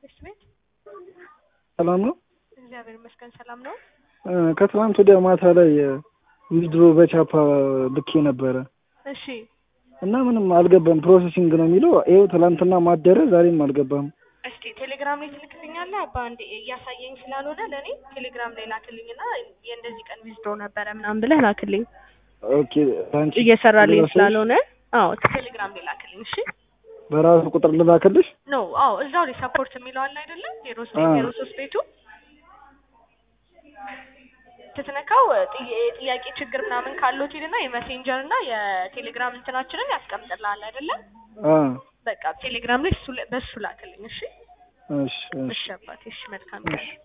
ቤት ቤት ሰላም ነው። እግዚአብሔር ይመስገን ሰላም ነው። እ ከትናንት ወዲያ ማታ ላይ ዊዝድሮ በቻፓ ልኬ ነበረ እሺ እና ምንም አልገባም። ፕሮሰሲንግ ነው የሚለው ይኸው ትናንትና ማደረ ዛሬም አልገባም። እስቲ ቴሌግራም ላይ ትልክልኛለህ? አባ እንዴ እያሳየኝ ስላልሆነ ለእኔ ቴሌግራም ላይ ላክልኝና የእንደዚህ ቀን ዊዝድሮ ነበረ ምናምን ብለህ ላክልኝ። ኦኬ አንቺ እየሰራልኝ ልላክልሽ? ስላልሆነ አዎ ቴሌግራም ላይ ላክልኝ። እሺ በራሱ ቁጥር ልላክልሽ? ኖ አዎ እዛው ላይ ሰፖርት የሚለው አለ አይደለም? ዜሮ አዎ። ዘጠኝ ዜሮ ሶስት ቤቱ ስትነካው ጥያ- ጥያቄ ችግር ምናምን ካለው ሂድና የሜሴንጀር እና የቴሌግራም እንትናችንን ያስቀምጥልሃል አይደለም? አ በቃ ቴሌግራም ላይ እሱ ላይ- በሱ ላክልኝ። እሺ እሺ እሺ እሺ አባቴ እሺ መልካም እሺ